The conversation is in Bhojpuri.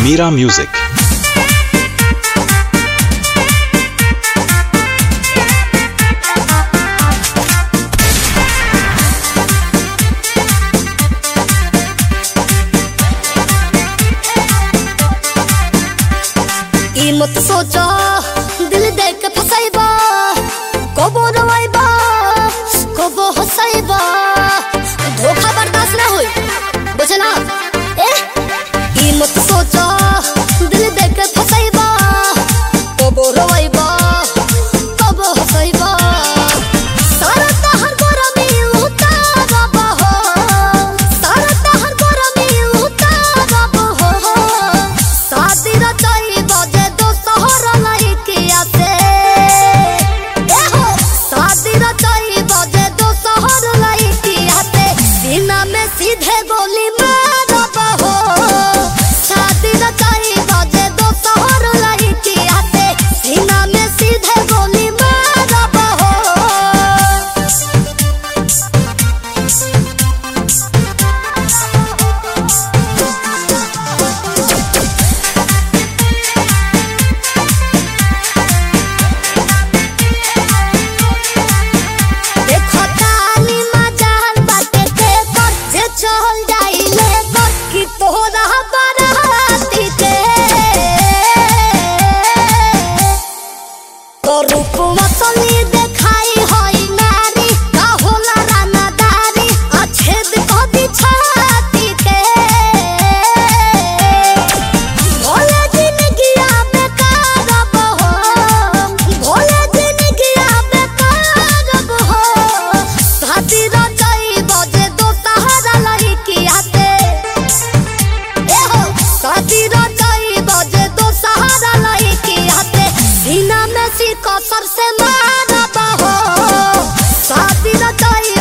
Mira Music. ई मत सोचो दिल देख के फसाइबा कबो रवाइबा कबो हसाइबा धोखा बर्दाश्त ना होई बुझला ए ई मत सोचो दिल देख के फसाइबा कबो रवाइबा कबो हसाइबा सारा तहर गरमी उतारबा हो सारा तहर गरमी उतारबा हो शादी रचाई बजे दो शहर लइकिया से ए हो शादी रचाई बजे दो शहर लइकिया से सीना में सीधे गोली मारब हो शादी रचाई बजे दो शहर लइकिया से सीना में सीधे गोली मारब हो देखो तानी मजाल बाटे के कर जे चल जाइले कर कि तोरा बराती के तो रूपवा तनी देखाई होई नारी का होला रानादारी अछेद कदी छाती के भोले जिंदगिया बेकार बहो भोले जिंदगिया बेकार बहो शादी रचाई बजे दो सहारा लड़किया से ए हो शादी रचाई बजे दो सहारा लड़किया से सीना में सी कसर से मारब हो शादी रचाई